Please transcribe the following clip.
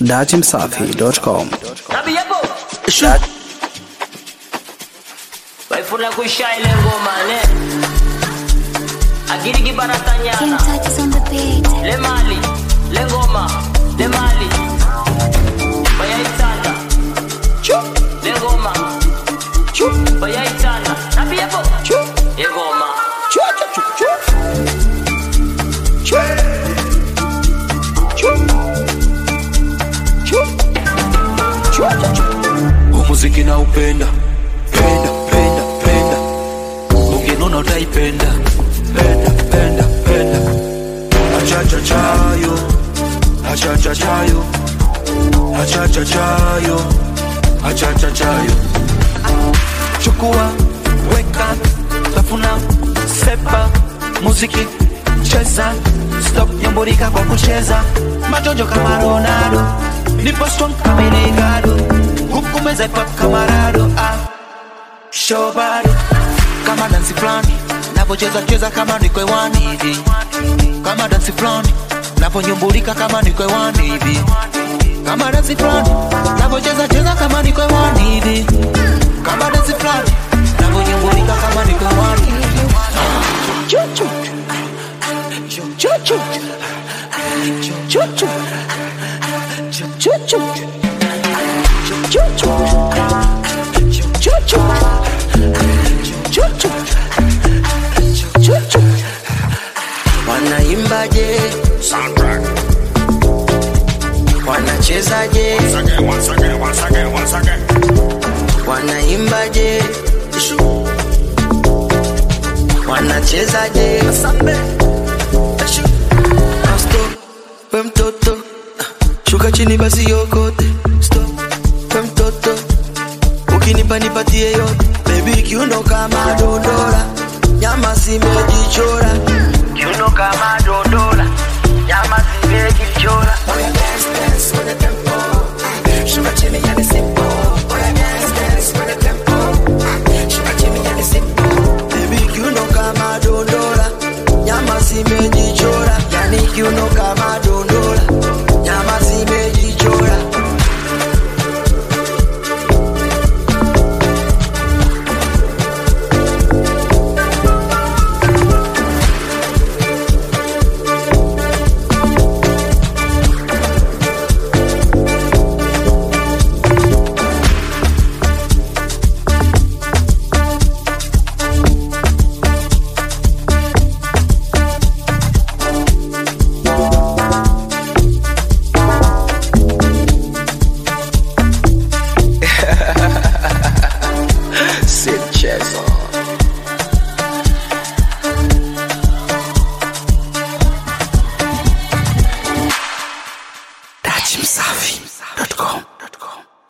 datimsafi.com. Nabi yapo. Waifuna kuisha ile ngoma ne. Agiri King kibaratanyana. Tut is on the beat. Le mali, le ngoma, le mali. Bayaitanda. Le ngoma. Bayaitanda. Nabi yapo. Ye ngoma. umuziki na upenda penda penda penda ukinuna utaipenda penda penda penda achachachayo achachachayo achachachayo achachachayo chukua weka tafuna sepa muziki cheza stop nyamburika kwa kucheza majojo kama ronaldo nipo strong kama inegado huku meza pop kama rado ah. shobari kama dansi fulani napocheza cheza kama niko hewani hivi kama dansi fulani naponyumbulika kama niko hewani hivi kama dansi fulani napocheza cheza kama niko hewani hivi kama dansi fulani naponyumbulika kama niko hewani hivi Chuchu. Chuchu. Chuchu. Chuchu. Chuchu. Chuchu. Chuchu. Chuchu. Wanaimbaje? Wanachezaje? Wanaimbaje? Wanachezaje? Ah, stop. We mtoto shuka chini basi yokote stop we mtoto ukinipa nipatie yote bebi kiuno kama dondora nyama zimejichora kiuno kama dondora nyama zimejichora Baby, kiuno kama dondora nyama zimejichora yani kiuno kama dondora nyama zimejichora Sinchezo. Datimsafi.